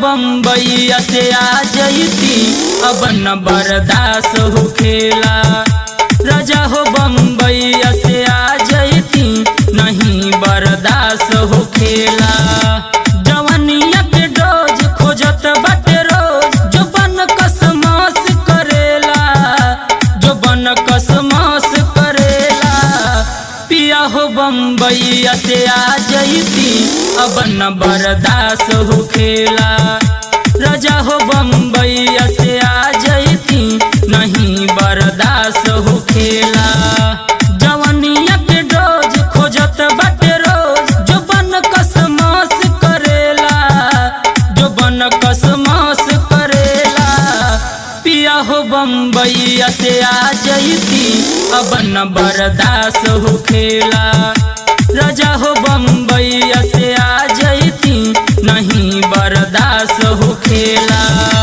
बम्बैया से आ जैती अब न बर्दाश्त हो खेला राजा हो बम्बैया से आ जैती नहीं बर्दाश्त हो खेला जवनिया के डोज खोजत बाटे रोज जो बन कसमास करेला जो बन कसमास करेला पिया हो बम्बैया से आ जैती अब न बर्दाश्त हो खेला राजा हो बम्बैया से आ जैती नहीं बर्दाश्त हो खेला जवनिया के डोज खोजत बाटे रोज जो बन कसमास करेला जो बन कसमास करेला पिया हो बम्बैया से आ जैती अब न बर्दाश्त हो खेला राजा हो बम्बैया से आ जैती नहीं बर्दाश्त हो खेला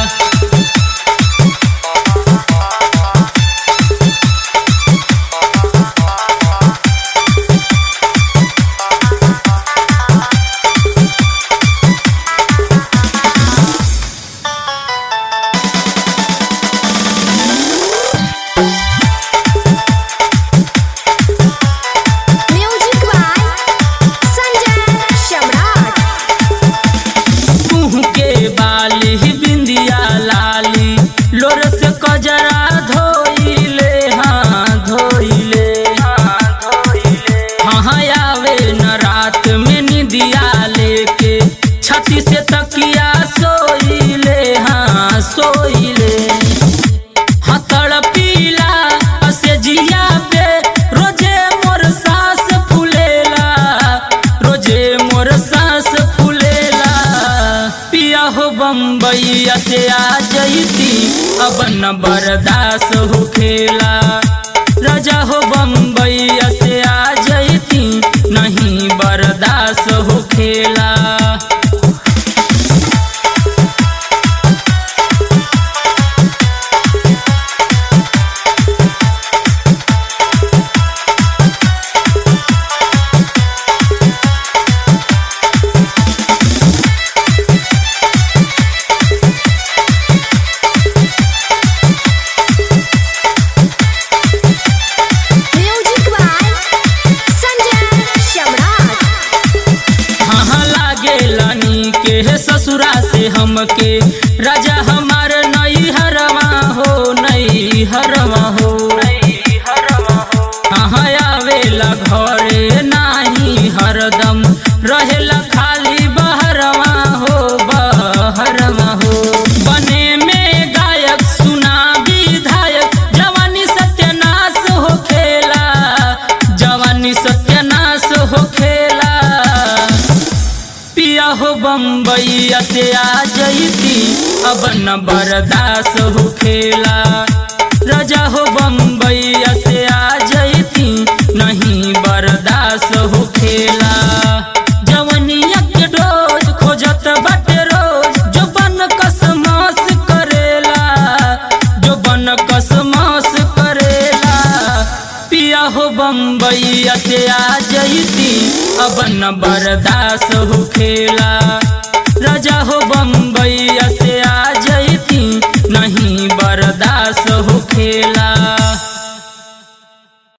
म्यूजिक बाय संजय सम्राट तुह के बाली बिंदिया लाली लोर से कजरा धोइले हाँ धोइले हाँ धोइले हाँ आवे न रात में निदिया लेके छाती से तकिया सोइले हाँ सोइले हथड़ पीला से जिया पे रोजे मोर सांस फूलेला रोजे मोर सांस फूलेला पिया हो बम्बैया से आ जैती अब न बर्दाश्त हो खेला राजा हो बम्बैया से आ जैती नहीं बर्दाश्त हो खेला म्यूजिक बाय संजय सम्राट हाँ लागे लानी के है ससुरा से हमके राजा हमार नई हरवा हो नई हरवा हो हाँ आवेला घरे नाही हरदम रहेला खाली बहरवा हो बहरवा हो बने में गायक सुना विधायक जवानी सत्यानाश हो खेला जवानी सत्यानाश हो खेला पिया हो बम्बैया से आ जैती अब न बर्दाश्त हो खेला राजा हो बम्बैया से आ जैती नहीं बर्दाश्त हो खेला जवनिया के डोज खोजत बाटे रोज जो बन कसमास करेला जो बन कसमास करेला पिया हो बम्बैया से आ जैती अब न बर्दाश्त हो खेला राजा हो बम्बैया से आ जैती नहीं बर्दाश्त हो खेला